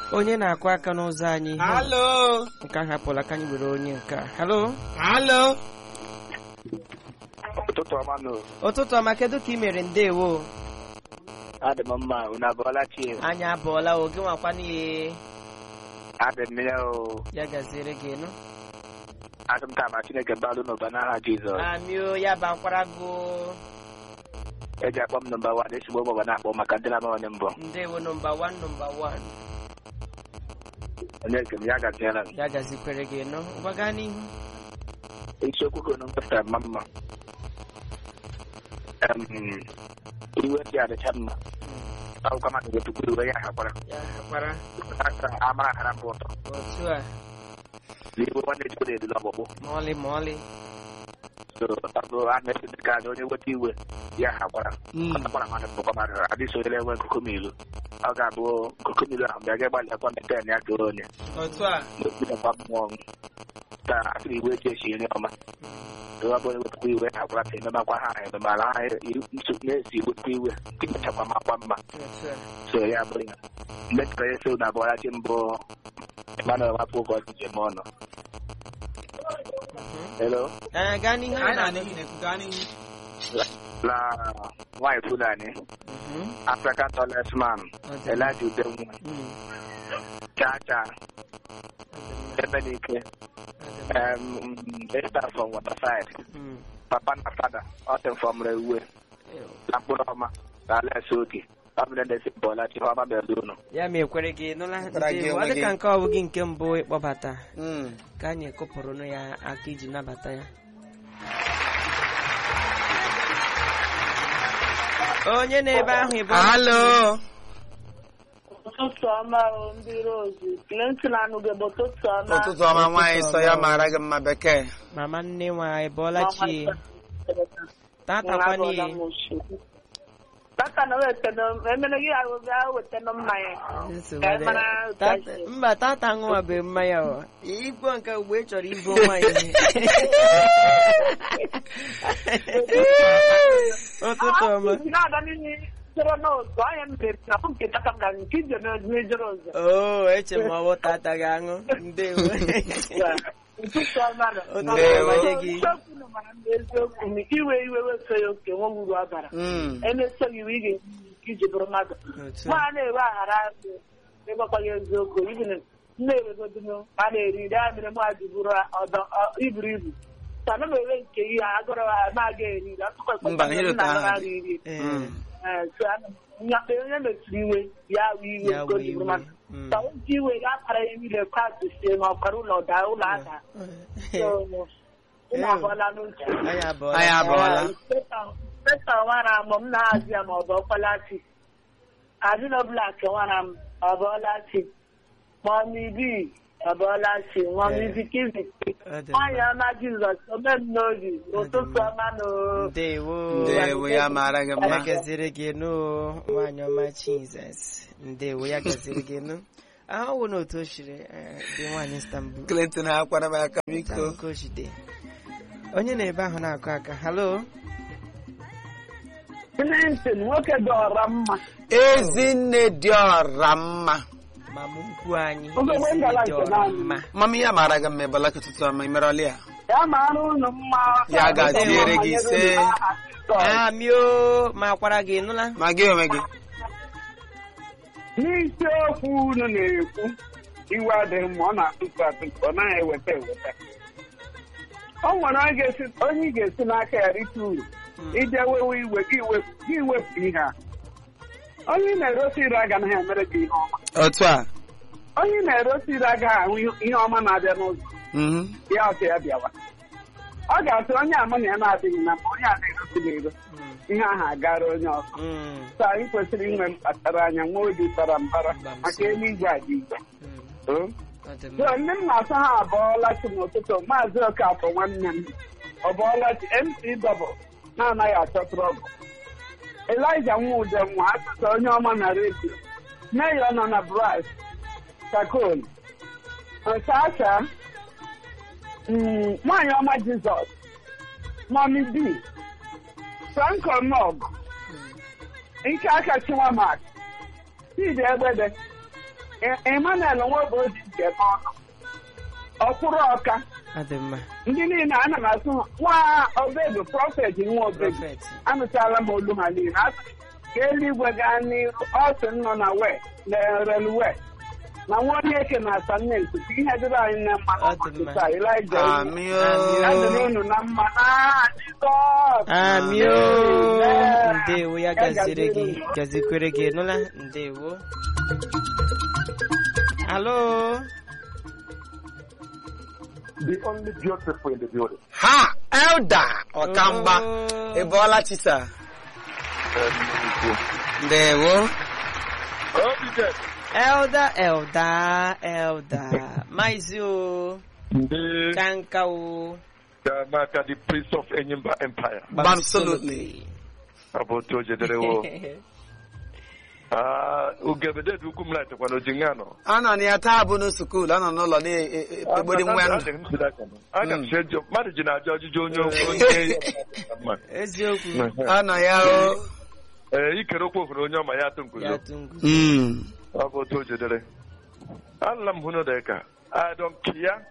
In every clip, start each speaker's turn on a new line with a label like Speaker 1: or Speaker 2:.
Speaker 1: onye na-akụ aka n'ụzọ anyị
Speaker 2: Halo.
Speaker 1: nke ahụ apụla ka anyị were onye nke a halo
Speaker 2: Halo.
Speaker 3: ụtụtụ ọma nụ
Speaker 1: ụtụtụ ọma kedu ka ị mere ndewo
Speaker 3: adị m mma unu abụọla chi
Speaker 1: anyị abụọla oge nwakwa n'ihe
Speaker 3: adị m ya o
Speaker 1: ya gaziere gị nụ
Speaker 3: adị m ka ma chineke balụ n'ụba n'aha jizọs
Speaker 1: amio ya bankwara gụ
Speaker 3: eji akpọ m nọmba wan ezigbo ụbọba na-akpọ maka ndị na-amawanye mbọ
Speaker 1: ndewo nọmba wan nọmba wan
Speaker 3: onye nke m ya gaziela m
Speaker 1: ya gazikwere gị nụ ngwa gaa n'ihu
Speaker 3: isiokwu ka unu mkpesara mma mma Em, iwe dị adịcha mma akwụkwọ mmadụ ga-etukwu iwe ya hakwara
Speaker 1: ya hakwara
Speaker 3: aka amara hara mbụ ụtọ
Speaker 1: otu a
Speaker 3: n'ihu nwanne jikwa na-edula ọgbụgbụ
Speaker 1: ma ọlị ma ọlị
Speaker 3: so ọ bụ a na-esi dị ka onye weta iwe ya hakwara ọtakwara mmadụ bụkwa mmadụ adịghị onye na-enwe nkukumilu ọ ga-abụ nkukumilu ahụ bịa ga-agbalị akwa meten ya ka onye
Speaker 1: otu a
Speaker 3: n'okpukpekwa mmụọ ka asịrị iwe eji esi nri ọma ọ bụ ewetakwa iwe hakwara ka ememakwa ha ememala ha nso na-esi wetakwa iwe imechakwa makwa mma
Speaker 1: otu a
Speaker 3: so ya bụrụ ya mgbe chọrọ esi ụlọ abụọ chi mbụ Emmanuel wapụ ụgwọ njem ọnụ hello
Speaker 1: ee gaa n'ihu
Speaker 2: Anyị
Speaker 1: anyị
Speaker 2: na
Speaker 1: na-anụ
Speaker 2: n'ihi na-ekwu gaa n'ihu.
Speaker 3: la nwaanyị Fulani
Speaker 1: Mhm.
Speaker 3: African tallest man
Speaker 1: Ọ dị mma.
Speaker 3: Elijah Udenwa
Speaker 1: Mm.
Speaker 3: cha cha ebe n'ike
Speaker 1: Ọ dị mma.
Speaker 3: um, Esther from Waterside
Speaker 1: Mm.
Speaker 3: papa na fada ọtị from Rewe
Speaker 1: Ew.
Speaker 3: na mkpụrụ ọma na Alex Oke ọbụla na-esi bọọla chi ọma mere unu
Speaker 1: ya ma ekwere gị nụla
Speaker 2: Kwere gị
Speaker 1: ndewo ọ
Speaker 2: onwe
Speaker 1: dị ka
Speaker 2: gị.
Speaker 1: nke ọ bụghị nke mbụ ịkpọbata
Speaker 2: Mm.
Speaker 1: ka anyị kụpụrụnụ ya aka iji nabata ya onye na-ebe ahụ ịbụ
Speaker 2: Halo.
Speaker 4: ụtụtụ ọma o ndị rozu Clinton anụgebe ụtụtụ ọma
Speaker 2: Ụtụtụ ọma nwaanyị sọ ya mara gị mma bekee.
Speaker 1: mama nne nwa ịbọọla chi tata
Speaker 4: Nwa
Speaker 1: kwani
Speaker 4: abụọla m oshi. Tata na wetana emene gị ahụ gaa wetana mmanya
Speaker 1: nsogbu
Speaker 4: Ka ị
Speaker 1: adịghị.
Speaker 4: mara ụtọ
Speaker 1: Tata-
Speaker 4: isi.
Speaker 1: mba tata ṅụwa bụ mmanya ọ igbo nke mgbe ị chọrọ ibo nwanyị ụtụtụ ọma
Speaker 4: Ah, na-aga n'ihu jere n'ụzọ anya m mere na nke tata m gara nke ije n'ejere ụzọ
Speaker 1: oo eche m ọwụ tata ga-aṅụ ndewo
Speaker 4: ụtụtụ ọma na
Speaker 2: Ndewo.
Speaker 4: Eziokwu na mara m eziokwu na iwe iwe weso ya oke nwe uru ọ bara
Speaker 2: Mm.
Speaker 4: emesoghị iwe ị ga-eji iji bụrụ mmadụ
Speaker 1: Otu a.
Speaker 4: nwa na-ewe aghara azụ ịgbakwaghị eziokwu ibi na na-ewegodinu a na-eri nri a mere mmadụ bụrụ ọdọ ọ- iburu ibu sana m ewe nke ihe agụrụ ha na-aga eri nri atụkwa
Speaker 2: Mba, ihe dị
Speaker 4: na
Speaker 2: ahụ.
Speaker 4: iri
Speaker 1: Ee,
Speaker 2: Mm.
Speaker 4: Ee, so ana m- nyakpe onye mesiri iwe ya wụ iwe
Speaker 1: Ya
Speaker 4: nke o
Speaker 1: wụ
Speaker 4: ji bụrụ
Speaker 1: iwe.
Speaker 4: mmadụ
Speaker 1: Mm.
Speaker 4: ka o ji iwe ya kpara ya niile kwatụ sie na ọkara ụlọ daa ụlọ ada So, unu abụọla n'uche
Speaker 1: anyị abụọla
Speaker 2: Anyị abụọla.
Speaker 4: Peta nwara m m na-azụ ya ma ọ bụ ọkpalachi adịnọ blak nwara m ọ bụọla chi mọmi bi ọ bụọla chi mọmi
Speaker 1: Eh.
Speaker 4: bikizi
Speaker 1: Ọ dị
Speaker 4: nwanyị
Speaker 1: mma.
Speaker 4: ọma jizọs ome m n'obi ụtụtụ ọma na
Speaker 1: ndewo
Speaker 2: Ndewo ya mara gị
Speaker 1: ya
Speaker 2: mma.
Speaker 1: gaziri gị nụ nwaanyị ọma Jizọs ndewo ya gaziri gị nụ ahụ wụ n'otu o shiri eh, dị nwaanyị Istanbul
Speaker 2: Clinton ha kwara m aka biko.
Speaker 1: Ka o jide. onye na-ebe ahụ na-akụ aka halo
Speaker 4: Clinton nwoke dọrọ mma
Speaker 2: Ezinne dị ọra mma.
Speaker 1: mama ukwu anyị
Speaker 4: Oge
Speaker 1: ezi
Speaker 4: ngala
Speaker 1: dị
Speaker 4: nke
Speaker 1: ọra
Speaker 4: naanị.
Speaker 1: mma
Speaker 2: Mama ya mara gị mma ịbala ụtụtụ ọma imerọli ya.
Speaker 4: ya mara unu mma
Speaker 2: Ya gaziere gị ise.
Speaker 1: amio ma kwara gị nụla
Speaker 2: Ma gị onwe gị.
Speaker 4: n'isiokwu unu na-ekwu iwe adịghị mma ọ na-atụtụ atụtụ ọ naghị eweta eweta o nwere onye ga-esi- onye ị ga-esi n'aka ya rite uru ije wewe iwe gị wepụ gị wepụ ihe a onye ị na-erosi ire agaghị emere gị ihe ọma
Speaker 2: Otu a.
Speaker 4: onye ị na-erosi ire agaghị ahụ ihe ọma na-abịa n'ụzọ
Speaker 2: Mhm.
Speaker 4: ya ọsọ ya bịawa ọ ga-asị onye ama na ya na-adịghị na mma onye a na-erosi gị ero ihe ahụ agara onye ọzọ
Speaker 1: Mm,
Speaker 4: so anyị kwesịrị inwe mkpachara anya nwa obi bara mbara maka eluigwe adị igwe
Speaker 1: mm,
Speaker 4: Oh.
Speaker 1: ọ dị
Speaker 4: So,
Speaker 1: mma.
Speaker 4: ndị m na-asa ha abọọlachi n'ụtụtụ maazị Okafọ nwanne m ọbọọlachi MC Double na-anaghị achọ trọbụ Elija Nwude nwa asụsụ onye ọma na redio Meyọ nọ na Bras Chakol Nsacha mm, nwaanyị ọma Jizọs Mọmi B Franco Nog Ike aka Chiwamak Chidi Egbede E- Emmanuel Nwoboji nke n'ọnụ ọkwụrụ ọka
Speaker 1: ọ dị mma
Speaker 4: ndị niile ana m asụ nwa obedu prọfet nwa obedu
Speaker 1: prọfet
Speaker 4: anụchala m olu ha niile asị ka eluigwe gaa n'iru ọsị nọ na we na relwe na nwa onye eke na asamenti bụ ihe dịrị anyị na mma
Speaker 1: Ọ dị mma.
Speaker 4: n'ụbọchị taa Ịlaịja
Speaker 2: Amị
Speaker 4: ya dịrị
Speaker 2: o.
Speaker 4: unu na mma n'aha Jizọs
Speaker 1: amio
Speaker 4: Amen.
Speaker 1: ndewo ya
Speaker 4: Ya
Speaker 1: gaziri gị
Speaker 4: gaziere unu.
Speaker 1: gazikwere gị nụla ndewo alo
Speaker 5: the only beautiful in the building.
Speaker 2: ha elda ọkamba
Speaker 1: Oh.
Speaker 2: ị bọọla chisa ndewo
Speaker 1: elda elda elda maizi o
Speaker 5: Ndị
Speaker 1: kanka o
Speaker 5: maka the prince of Enyimba Empire.
Speaker 2: absolutely
Speaker 5: Ọ bụ otu o jedere wo. Ah, Ugegbe dị ukwu m laịtịkwa na oji nga nọ.
Speaker 2: anọ na ya taa bụ na skuul anọ n'ụlọ na-ekpegbori nwa ndụ
Speaker 5: Aga m sị mmadụ ji na-ajụ ọjụjụ onye okwu onye mma.
Speaker 1: eziokwu
Speaker 2: anọ ya o
Speaker 5: Ee, ikere okwu hụrụ onye ọma ya atụ
Speaker 1: ya
Speaker 5: nkuzo.
Speaker 1: tungu
Speaker 2: Mm.
Speaker 5: Ọ bụ otu o jedere. Anụla m hụ n'ụdịka. I don't care.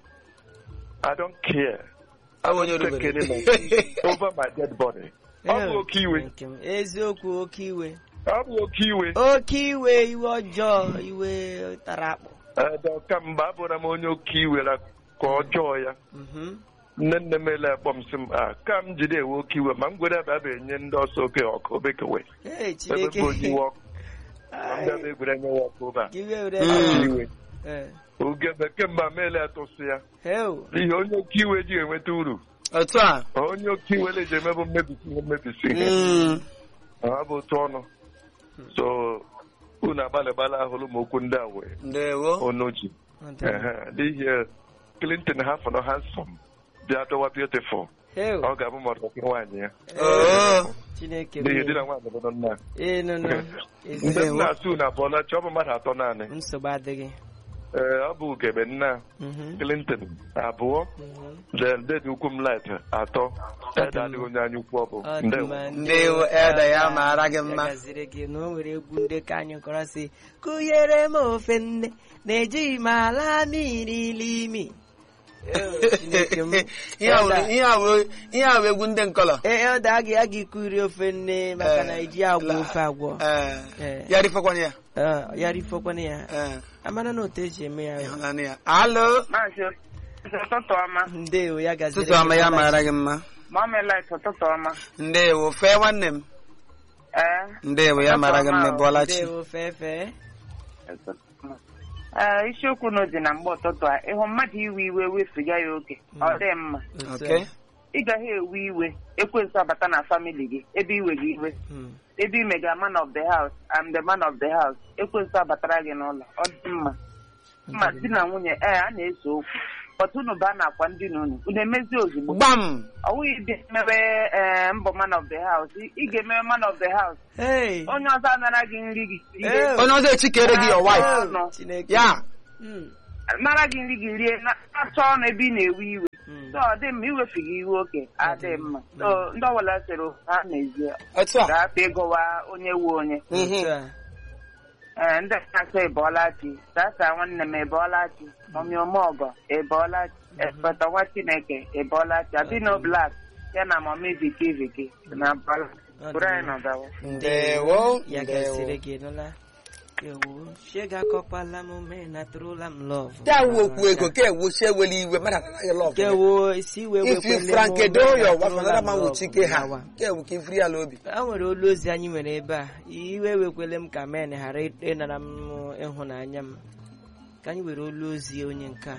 Speaker 5: I don't care. I
Speaker 2: Ọ bụ onye
Speaker 5: don't take
Speaker 2: orubere.
Speaker 5: any nonsense over my dead body. Ọ bụ oke iwe.
Speaker 1: Nke m. eziokwu oke iwe
Speaker 5: Ọ bụ oke iwe.
Speaker 1: oke iwe iwe ọjọọ iwe tara akpụ
Speaker 5: Ee, kamgbe abụra m onye oke iwere ka ọjọọ ya
Speaker 1: Mhm.
Speaker 5: nne nne m ele akpọ m sị m a ka m jide ewe oke iwe ma m gwere ebe a enye ndị ọsọ oke ọkụ obekewe
Speaker 1: Ee,
Speaker 5: ebe
Speaker 1: Chineke
Speaker 5: bụ onye iwe ọkụ ma m bịa
Speaker 1: Ai,
Speaker 5: egwere nye ya ọkụ ebe a
Speaker 1: ka iwe were
Speaker 2: Mm.
Speaker 5: Oke iwe
Speaker 1: Ee.
Speaker 5: oge bekee mgbe m ele atụsị ya
Speaker 1: Heo.
Speaker 5: n'ihi onye oke iwe ji enweta uru
Speaker 2: otu a
Speaker 5: onye oke iwe le ji emebụ mmebisi ihe mmebisi ihe
Speaker 2: Mm.
Speaker 5: ha bụ otu ọnụ so unu agbalịgbala ahụrụ m okwu ndị a wee
Speaker 2: ndewo
Speaker 5: unu ji
Speaker 1: Ọ dị mma.
Speaker 5: Ehe, n'ihi Clinton ha fọrọ handsome bịa dọwa beautiful
Speaker 1: Heo.
Speaker 5: ọ ga-abụ ma ọdọkị nwaanyị ya
Speaker 2: oo
Speaker 1: Chineke
Speaker 5: n'ihi
Speaker 1: mee.
Speaker 5: di na nwaanyị bụ nna
Speaker 1: Ee, nụ, nụ. Ezi-
Speaker 5: mgbe m na-asụ na abụọla chi ọ bụ mmadụ atọ naanị
Speaker 1: nsogbu adịghị
Speaker 5: ee ọ bụ ugebe nna
Speaker 1: Mhm.
Speaker 5: Clinton abụọ
Speaker 1: Mhm.
Speaker 5: then dedi ukwu m light atọ ede adịghị onye anya ukwu ọ bụ
Speaker 1: Ọ dị
Speaker 5: ndewo
Speaker 1: mma,
Speaker 2: Ndewo, Elda, ya mara gị mma.
Speaker 1: Ya gaziri gị na o nwere egwu ndị ka anyị kọrọ si kụnyere m ofe nne na-ejighị m ala mmiri limi Ee, Chineke m.
Speaker 2: ihe a
Speaker 1: Elda,
Speaker 2: wụ- ihe a wụ- ihe a wụ egwu ndị nkọlọ
Speaker 1: ee, Elda a ga- a ga-ekuri ofe nne maka
Speaker 2: Eh,
Speaker 1: na eji agwọ
Speaker 2: la-
Speaker 1: ofe agwọ
Speaker 2: Ee,
Speaker 1: Eh.
Speaker 2: ya rifọkwanye ya
Speaker 1: Eh, ya rifọkwana ya
Speaker 2: Ee,
Speaker 1: amara na otu eji eme ya
Speaker 2: ịhụnanị ya alo
Speaker 3: Maazị ụtụtụ ọma
Speaker 1: ndewo ya gaziri
Speaker 2: tụtụ ọma
Speaker 1: gị
Speaker 2: ya
Speaker 1: mma.
Speaker 2: mara gị mma
Speaker 3: mamelit ụtụtụ ọma
Speaker 2: ndewo fee nwanne m
Speaker 3: ee
Speaker 2: ndewo ya mara gị mma bụọla chi
Speaker 1: ndewo fefe
Speaker 3: ee isiokwu na dị na mgbe ụtụtụ a ịhụ mmadụ iwe iwe wefiga ya oke ọ dị mma
Speaker 1: Otu
Speaker 2: Okay.
Speaker 1: a.
Speaker 3: ị gaghị ewe iwe ekwensu abata na famili gị ebe iwe gị iwe
Speaker 1: Mm.
Speaker 3: ebe imega man of the house I'm the man of the house ekwensu abatara gị n'ụlọ ọ dị mma mma di na nwunye ee a na-ese okwu pọtụ unu baa n'akwa ndị na unu unu emezi ozugbo
Speaker 2: gbam
Speaker 3: ọ wụghị dị mewe ee mbọ man of the house ị ị ga-emewe man of the house
Speaker 1: Hey.
Speaker 3: onye ọzọ anara gị nri gị rie.
Speaker 1: Eh.
Speaker 2: onye ọzọ echikere gị your wife
Speaker 3: Ọnụ.
Speaker 1: Chineke.
Speaker 2: ya
Speaker 1: Mm.
Speaker 3: nara gị nri gị rie na- na-achọ ọnụ ebe ị na-ewe iwe
Speaker 1: Mm.
Speaker 3: so ọ dị mma iwefiga iwe oke adị mma so ndị ọbụla sịrị ha n'ezie
Speaker 2: otu a
Speaker 3: ga-apụ ịgọwa onye wu onye
Speaker 2: Mhm.
Speaker 1: Otu a.
Speaker 3: ee ndị na-asọ ịbọọla chi tata nwanne m ịbọọla chi ọmịọmọgọ ịbọọla chi ekpeta nwa chineke ịbọọla chi abino blak ya na mọmi viki viki na bọọla bụrụ anyị nọgawa
Speaker 2: ndewo
Speaker 1: ya
Speaker 2: ndewo
Speaker 1: gasịrị gị nụla ewu shega akọkwala m mee na tụrụla m lọv
Speaker 2: ya wu okwu ego ka ewu chi ewele iwe mmadụ anaghị lọv
Speaker 1: kewo isi wee
Speaker 2: if you
Speaker 1: wekwele m
Speaker 2: frankedo
Speaker 1: mee na
Speaker 2: your wife
Speaker 1: atụrụla
Speaker 2: another
Speaker 1: m
Speaker 2: man will
Speaker 1: love
Speaker 2: chike ha
Speaker 1: gawa.
Speaker 2: ka ewu ka ifiri ala obi
Speaker 1: a nwere olu ozi anyị nwere ebe a iwe wekwele m ka men ghara ịnara m ịhụnanya m ka anyị were olu ozi onye nke a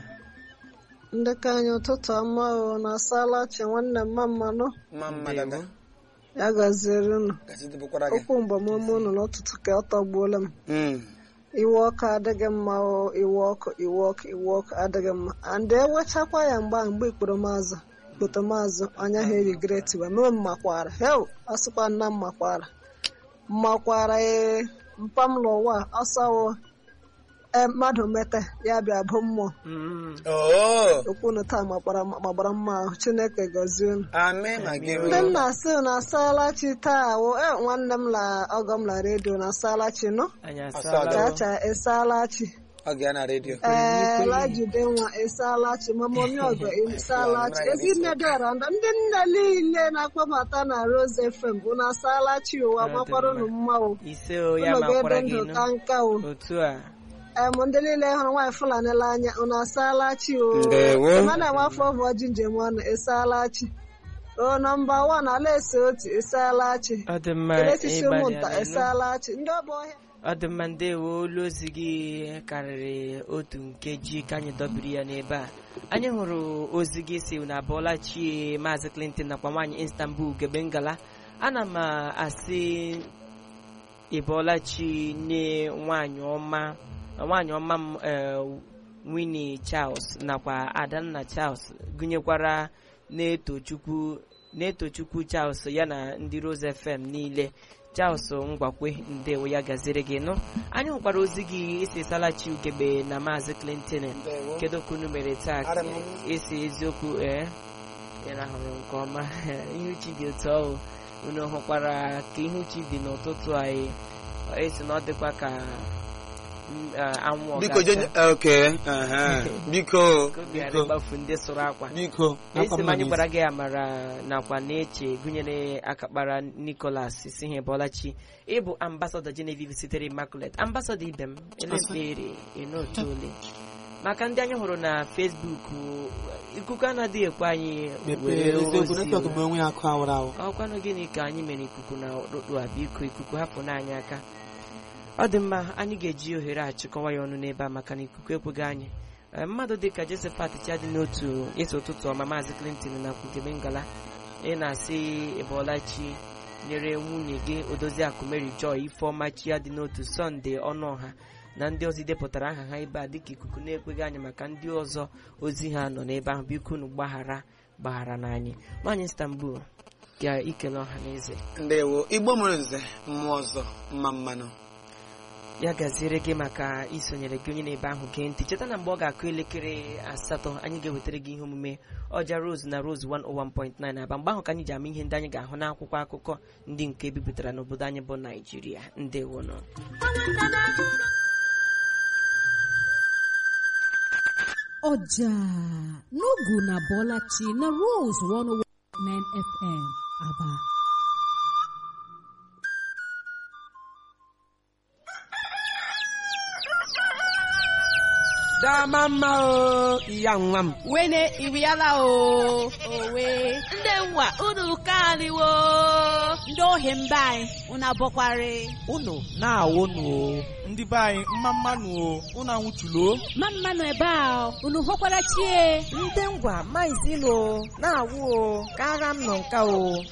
Speaker 6: ndị ka anyị ụtụtụ ọma o na asalachi nwanne m mmanụ
Speaker 2: mma mma dada
Speaker 6: ya gaziere unu
Speaker 2: gasị dịbụkwara gị
Speaker 6: okwu mgbamume unu n'ụtụtụ ka ọ tọgbuola m
Speaker 2: Mm.
Speaker 6: iwe ọkụ adịghị mma o iwe ọkụ iwe ọkụ iwe ọkụ adịghị mma and ewechakwa ya mgba mgbe ikporo maazụ ikpoto maazụ anya ha erigreti wee mee mmakwara heu asịkwa nna m makwara mmakwara ee mpam n'ụwa ọsọwo ee mmadụ mete ya bịa bụ mmụọ
Speaker 1: Mm.
Speaker 2: oo
Speaker 6: okwu unu taa magbara magbara mma ahụ chineke gọzie unu
Speaker 2: amị ma gị
Speaker 6: ndị m na-asị na asalachi taa wo e nwanne m la ọgọ m la redio na asalachi nọ
Speaker 1: anyị
Speaker 2: Asala.
Speaker 1: asala
Speaker 6: chacha esalachi
Speaker 2: ọ ga ya na redio
Speaker 6: ee lajide nwa ịsaalachi mamomi ọgọ ịsaalachi ezinne dịara ndị ndị nne niile na-akpọbata na Rose FM unu asaalachi ụwa makwaranụ mma o
Speaker 1: ise o ya
Speaker 6: unu
Speaker 1: makwara
Speaker 6: ga-ebe
Speaker 1: gị
Speaker 6: ndụ
Speaker 1: nụ
Speaker 6: ka nka o
Speaker 1: otu a
Speaker 6: em ndị niile hụrụ nwaanyị Fulani n'anya unu asaalachi o
Speaker 2: Ndewo.
Speaker 6: ma na-enwe afọ ọbụ ọjị njem ọnụ ịsaalachi o nọmba wan ala ese otu ịsaalachi
Speaker 1: ọ dị mma
Speaker 6: kelesisi ụmụnta
Speaker 1: ịgbalịala ịnụ.
Speaker 6: ịsaalachi ndị ọbụ ọhịa
Speaker 1: ọ dị mma ndewo olu ozi gị karịrị otu nkeji ka anyị dọbiri ya n'ebe a anyị hụrụ ozi gị si na abụọla chie maazị Clinton nakwa nwaanyị Istanbul gebe ngala ana m asị ịbụọla chi nye nwaanyị ọma nwaanyị ọma m eh, Winnie Charles nakwa Adanna Charles gụnyekwara na-eto chukwu na-eto chukwu Charles ya na ndị Rose FM niile Charles Ngwakwe ndewo ya gaziri gị nụ anyị hụkwara ozi gị isi salachi ugebe na maazị Clinton
Speaker 2: Ndewo.
Speaker 1: kedu ka unu mere taa
Speaker 2: Ara m.
Speaker 1: esi eziokwu ee ị rahụrụ nke ọma ihe uchi dị otu ọhụ unu hụkwara ka ihe uchi dị n'ụtụtụ anyị esi na ọ dịkwa ka mm, eh, anwụ ọ
Speaker 2: biko
Speaker 1: ga-acha.
Speaker 2: je oke aha. biko
Speaker 1: Ka obi ghara
Speaker 2: biko
Speaker 1: ịgbafu ndị sụrụ akwa
Speaker 2: biko
Speaker 1: esi m anyị
Speaker 2: n'isi.
Speaker 1: gwara gị amara nakwa na-eche gụnyere akakpara Nicholas si ha bọlachi ịbụ ambasadọ Genevieve sitere Immaculate ambasadọ ibe m elemkpere enotu ole maka ndị anyị hụrụ na Facebook ikuku anaghị ekwe anyị
Speaker 2: mepee
Speaker 1: were
Speaker 2: eziokwu
Speaker 1: ozi
Speaker 2: netwọk bụ onwe ya akụ awụrụ awụ
Speaker 1: ọkwanụ gịnị ka anyị mere ikuku na ọkpụkpụ a biko ikuku hapụ n'anyị aka ọ dị mma anyị ga-eji ohere a chịkọwa ya ọnụ n'ebe a maka na ikuku ekweghị anyị Ee, mmadụ dịka Josephat Chadi n'otu ịsụ ụtụtụ ọma maazị Clinton na kwugebe ngala ị na-asị ịbọlachi nyere nwunye gị odozi akụ Mary Joy Ifeọma chi ya dị n'otu Sọnde ọnụọha na ndị ọzọ idepụtara aha ha ebe a dịka ikuku na-ekweghị anyị maka ndị ọzọ ozi ha nọ n'ebe ahụ biko unu gbaghara gbaghara n'anyị nwaanyị Istanbul ga ikele ọha na eze
Speaker 2: ndewo igbo mụrụ nze mmụọ ọzọ mma mmanụ
Speaker 1: ya gaziere gị maka isonyere gị onye na-ebe ahụ gee ntị cheta na mgbe ọ ga-akụ elekere asatọ anyị ga-ewetara gị ihe omume ọja rose na rose 101.9 aba mgbe ahụ ka anyị ji ama ihe ndị anyị ga-ahụ n'akwụkwọ akụkọ ndị nke ebipụtara n'obodo anyị bụ naijiria ndewonụ
Speaker 7: ọjà n'ogu na bọlachi na rose 101.9 fm aba
Speaker 8: dama mma o iya nwa m
Speaker 9: wene iriala o owe ndị nwa unu kaliwo ndị ohi mba anyị unu abọkwari
Speaker 8: unu na-awụ nụ o
Speaker 10: ndị be anyị mma mmanụ o unu anwụchulo
Speaker 7: ma mmanụ ebe a unu hụkwara chie
Speaker 1: ndị ngwa maizilo na-awụ o kara m nọ nka o